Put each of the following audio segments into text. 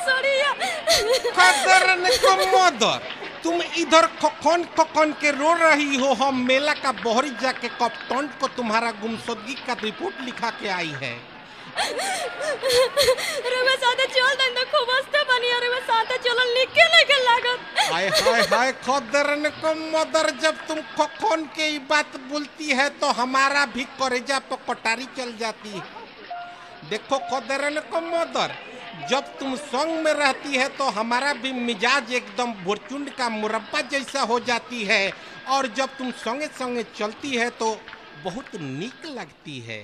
सड़िया कदर को मदर तुम इधर खखन खखन के रो रही हो हम मेला का बहरी जाके कप्तान को तुम्हारा गुमशुदगी का रिपोर्ट लिखा के आई है रुआ साथे चल दन तो खूब हंसते बनी और रुआ साथे चलन लिखे लेके लागत हाय हाय हाय खदरन को मदर जब तुम खखन के ये बात बोलती है तो हमारा भी करेजा पर कटारी चल जाती है देखो खदरन को मदर जब तुम संग में रहती है तो हमारा भी मिजाज एकदम बुरचुंड का मुरब्बा जैसा हो जाती है और जब तुम संगे संगे चलती है तो बहुत नीक लगती है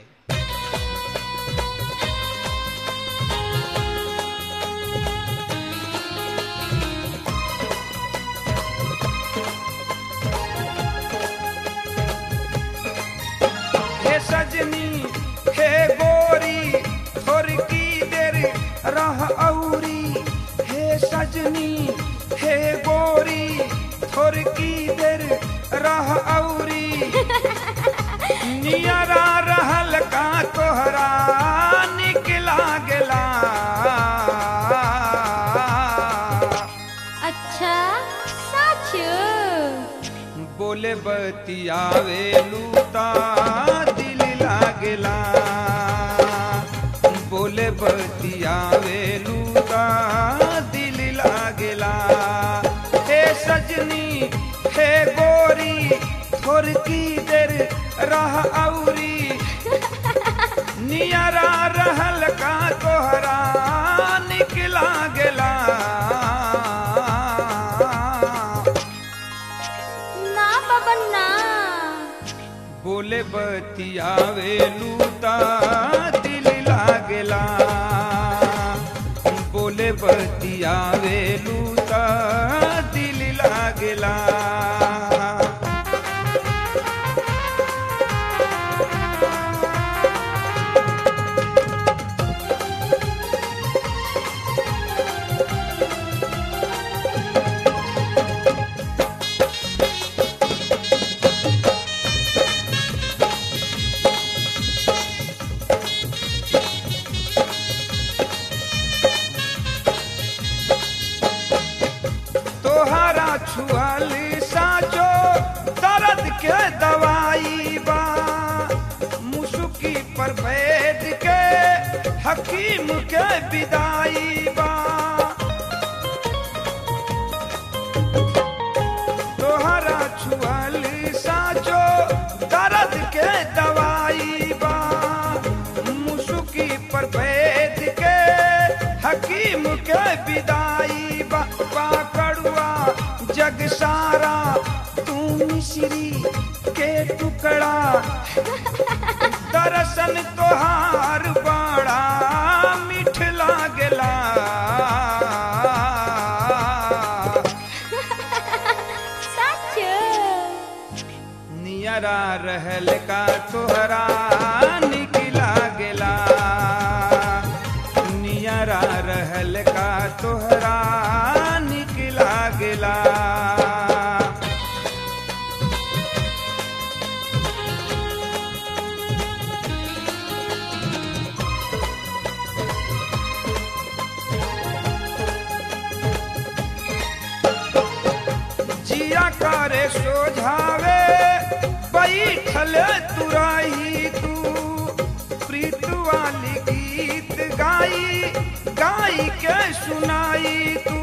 हे सजनी हे गोरी थोर की देर रह औरी हे सजनी हे गोरी थोर की देर रह औरी नियरा रहल का तोहरा निकला गेला अच्छा सच बोले बतियावे लूता दिल लागेला बोले बतियावे लूता दिल लागेला हे सजनी हे गोरी थोर की देर रह औरी नियरा रहल का तोहरा निकला गेला ना बाबा ना बोले बतियावे लूता दिल लागेला बोले बतियावे लूता दिल लागेला तोहरा छुअल साचो दर्द के दवाई बा मुसुकी पर बैठ के हकीम के विदाई बा तोहरा छुअल साचो दर्द के दवाई बा मुसुकी पर बैठ के हकीम के विदाई बा बा कड़ुआ जग सारा तू मिश्री के टुकड़ा दर्शन तोहार बड़ा मीठ लागला सच नियरा रहल का तोहरा निकला गेला नियरा रहल का तोहरा निकला गेला जिया करे सोझावे बैठल तुराई तू प्रीत वाली गीत गाई गाई के सुनाई तू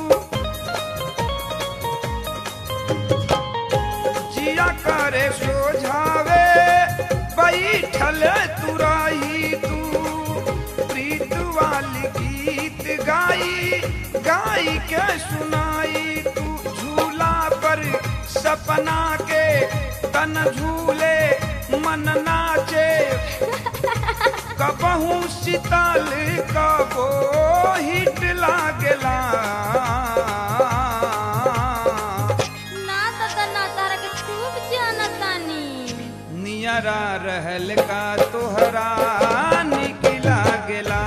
जिया करे सोझावे बैठल तुराई तू प्रीत वाली गीत गाई गाई के सुनाई तू झूला पर सपना के तन झूले मन नाचे कबहू शीतल कबो हिट लागला ना दादा ना तारा के खूब जाना तानी नियरा रहल का तोहरा निकला गेला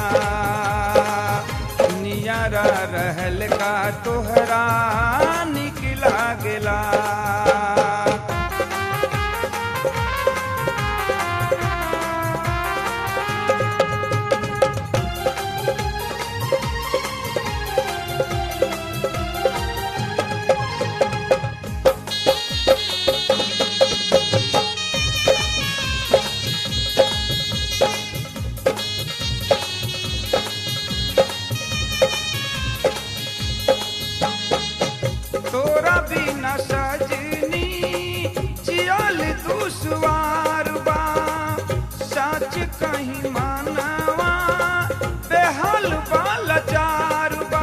नियरा रहल का तोहरा निकला गेला बिना सजनी जियल दुश्वार बा सच कहीं मानवा बेहाल बा लाचार बा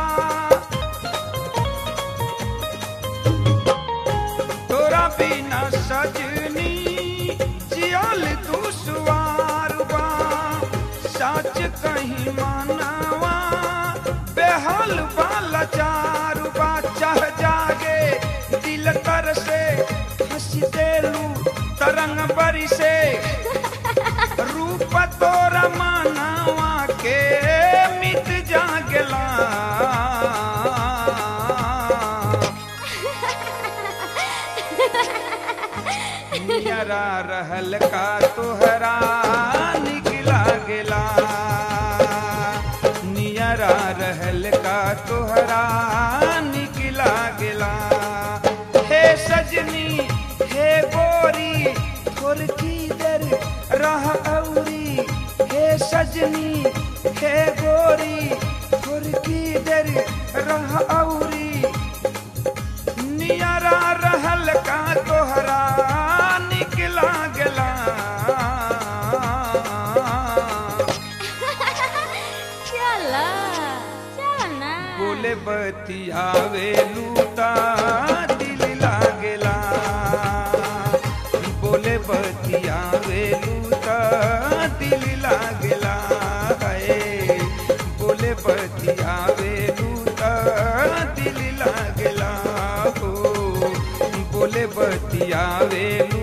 तोरा बिना सजनी जियल दुश्वार बा सच कहीं मानवा बेहाल बा लाचार बा चाह जागे दिल कर से हंसी देलू तरंग बरी से रूप तोरा मानवा के मिट जागला नियरा रहल का तोहरा निकला गेला नियरा रहल का तोहरा निकला गेला हे सजनी हे गोरी थोड़की देर रह औरी हे सजनी हे गोरी थोड़की देर रह औरी नियरा रहल का तोहरा निकला गेला चला चल ना बोले बतियावे लूता दिल लागेला बोले बतियावे लूता दिल लागेला है बोले बतियावे लूता दिल लागेला हो बोले बतियावे